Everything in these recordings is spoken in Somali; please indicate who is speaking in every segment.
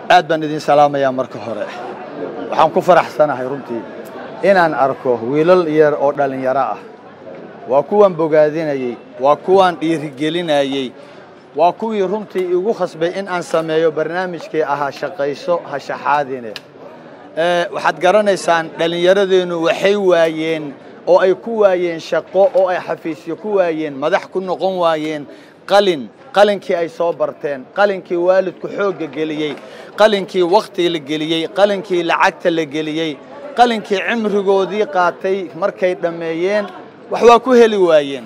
Speaker 1: aad baan idin salaamayaa marka hore waxaan ku faraxsanahay runtii inaan arko wiilal yar oo dhallinyaro ah waa kuwaan bogaadinayey waa kuwaan dhiirigelinayey waa kuwii runtii igu khasbay in aan sameeyo barnaamijkii ahaa shaqayso ha shaxaadine waxaad garanaysaan dhallinyaradeennu waxay waayeen oo ay ku waayeen shaqo oo ay xafiisyo ku waayeen madax ku noqon waayeen qalin qalinkii ay soo barteen qalinkii waalidku xoogga geliyey qalinkii wakhtiga la geliyey qalinkii lacagta la geliyey qalinkii cimrigoodii qaatay markay dhammeeyeen wax waa ku heli waayeen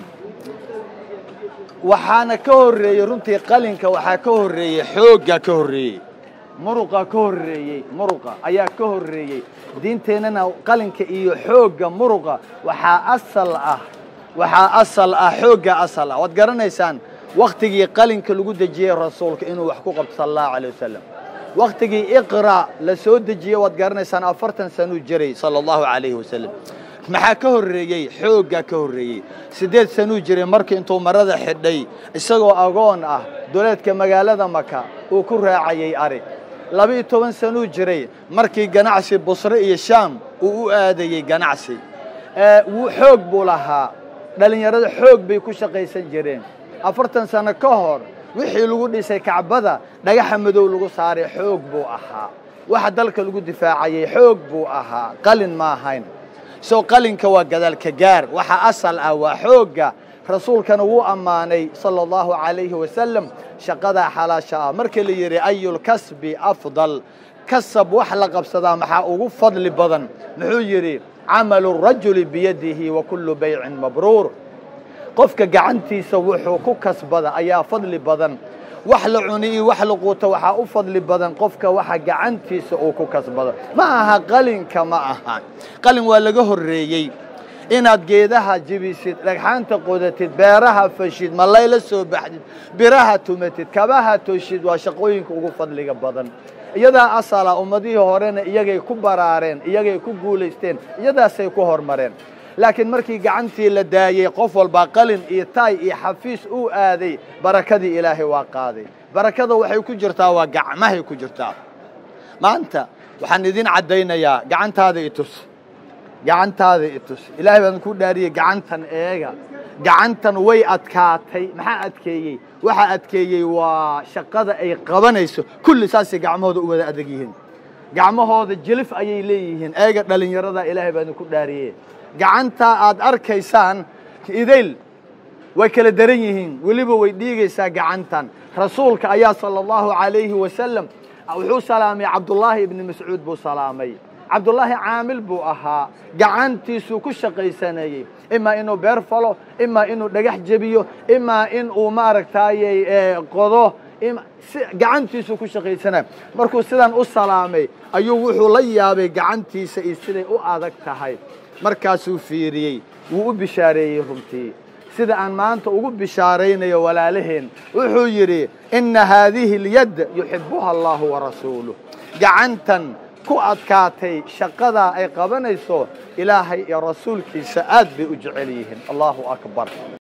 Speaker 1: waxaana ka horreeyey runtii qalinka waxaa ka horreeyey xooggaa ka horreeyey muruqa ka horreeyey muruqa ayaa ka horreeyey diinteennana qalinka iyo xoogga muruqa waxaa asal ah waxaa asal ah xoogga asal ah waad garanaysaan wakhtigii qalinka lagu dejiyey rasuulka inuu wax ku qabto sala allahu alay wasalam wakhtigii iqra' la soo dejiyey waad garanaysaan afartan sanuu jiray sala allahu calayhi wasalam maxaa ka horreeyey xooggaa ka horreeyey siddeed sanuu jiray markii intuu marada xidhay isagoo agoon ah duleedka magaalada maka uu ku raacayey ari laba-iyo toban sanuu jiray markii ganacsi busre iyo shaam uu u aadayey ganacsi wuu xoog buu lahaa dhallinyarada xoog bay ku shaqaysan jireen afartan sano ka hor wixii lagu dhisay kacbada dhagaxa madow lagu saaray xoog buu ahaa waxa dalka lagu difaacayey xoog buu ahaa qalin ma ahayn soo qalinka waa gadaalka gaar waxa asal ah waa xoogga rasuulkana wuu ammaanay sala allahu calayhi wasalam shaqadaa xalaasha ah marka la yidhi ayulkasbi afdal kasab wax la qabsadaa maxaa ugu fadli badan muxuu yidhi camalu rajuli biyadihi wa kullu baycin mabruur qofka gacantiisa wuxuu ku kasbada ayaa fadli badan wax la cuni iyo wax la quuto waxaa u fadli badan qofka waxa gacantiisa uu ku kasbado ma aha qalinka ma aha qalin waa laga horreeyey inaad geedaha jibisid dhagxaanta qodatid beeraha fashid malayla soo baxdid biraha tumatid kabaha toshid waa shaqooyinka ugu fadliga badan iyadaa asala ummadihii horena iyagay ku baraareen iyagay ku guulaysteen iyadaasay ku hormareen laakiin markii gacantii la daayey qof walbaa qalin iyo taay iyo xafiis uu aaday barakadii ilaahay waa qaaday barakada waxay ku jirtaa waa gacmahay ku jirtaa maanta waxaan idin caddaynayaa gacantaada itus gacantaada itus ilaahay baan ku dhaariyey gacantan eega gacantan way adkaatay maxaa adkeeyey waxaa adkeeyey waa shaqada ay qabanayso kulli saasay gacmahooda u wada adag yihiin gacmahooda jilif ayay leeyihiin eega dhallinyarada ilaahay baan ku dhaariyey gacantaa aad arkaysaan idayl way kala daran yihiin weliba way dhiigaysaa gacantan rasuulka ayaa sala allahu calayhi wasalam wuxuu salaamay cabdullaahi ibni mascuud buu salaamay cabdullaahi caamil buu ahaa gacantiisuu ku shaqaysanayey imaa inuu beer falo imaa inuu dhagax jebiyo imaa in uu maaragtaayey qodo gacantiisuu ku shaqaysanaya markuu sidan u salaamay ayuu wuxuu la yaabay gacantiisa iyo siday u adag tahay markaasuu fiiriyey wuu u bishaareeyey runtii sida aan maanta ugu bishaaraynayo walaalaheen wuxuu yidhi inna haadihi اlyad yuxibuha allahu warasuuluh gacantan ku adkaatay shaqadaa ay qabanayso ilaahay iyo rasuulkiisa aad bay u jecel yihiin allahu akbar